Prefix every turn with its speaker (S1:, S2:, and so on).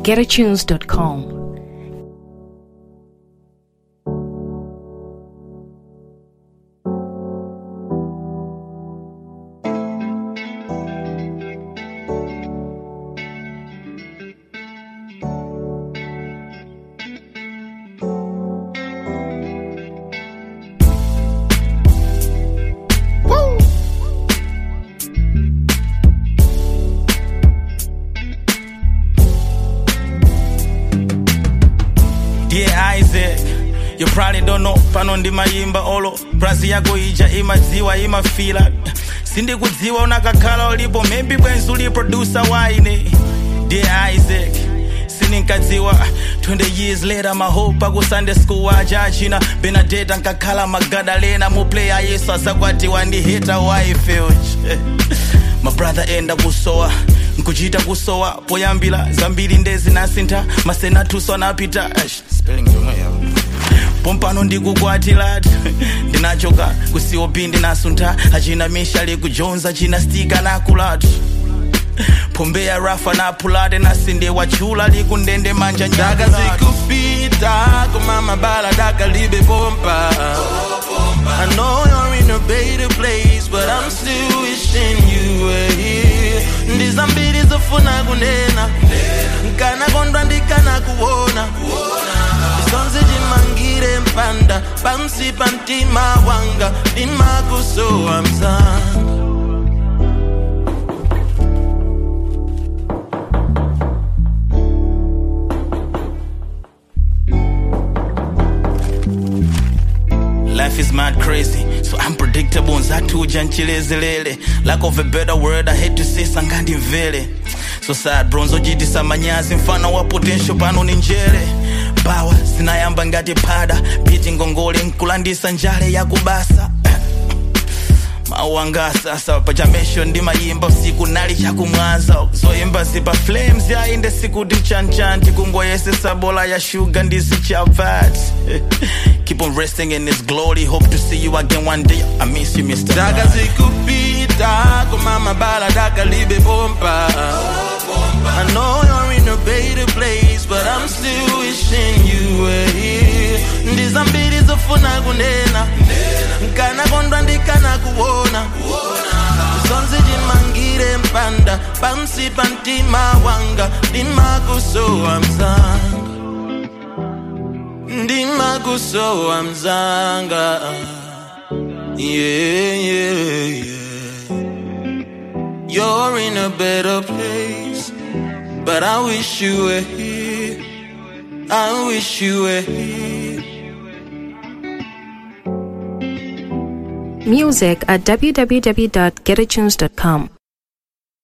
S1: getatunes.com.
S2: Dear Isaac, you probably don't know pano ndimayimba olo prazi yako ija imadziwa imafila sindikudziwa unakakhala ulipo maybe bwenzi uli producer waine Dear Isaac sininkadziwa 20 years later mahope aku sunday school aja achina benadeta nkakhala magadalena muplaya yesu azakwatiwa ndi hita wife my brother enda kusowa nkuchita kusowa poyambira zambiri ndezinasintha masenatuso anapita Aish, spelling yomwe yawo pompano ndikukwatira ndinachoka kucop ndinasuntha achina mishali kujonza achina stika nakulatu pombeya rafa napulate nasinde wachula likundende manja
S3: Daka zikupita kumama bala daka libe bomba I know you're in a better place but I'm still wishing you were here ndizambiri zofuna kunena nkana kondwa ndikana kuona isonzi chimangire mpanda pansi pa mtima wanga ndimakusowa mzanga
S2: Life is mad crazy, so unpredictable. Nzatuja nchilezelele. Lack of a better word, I hate to say sangandi mvele. So sad bronzo jitisa manyazi mfano wa potential pano ni njere. Bawa zinayamba ngati pada, piti ngongole nkulandisa njale ya kubasa. mauanga sasa pachamesho ndimayimba usiku nali chakumwaza zoyimba zipa flames yainde siku tichanchanti kungoyesesa bola ya shuga ndisi chavat keep on resting in his glory hope to see you again one day i miss you mr
S3: daka zikupita kumama bala daka libe bomba I know you're in a better place but I'm still wishing you were here ndizambiri zofuna kunena nkana kondwa ndikana kuona zonse chimangire mpanda pansi pa mtima wanga ndimakusowa mzanga ndimakusowa mzanga yeah, yeah, yeah. You're in a better place, but I wish you were here. I wish you were here.
S1: Music at www.getatunes.com.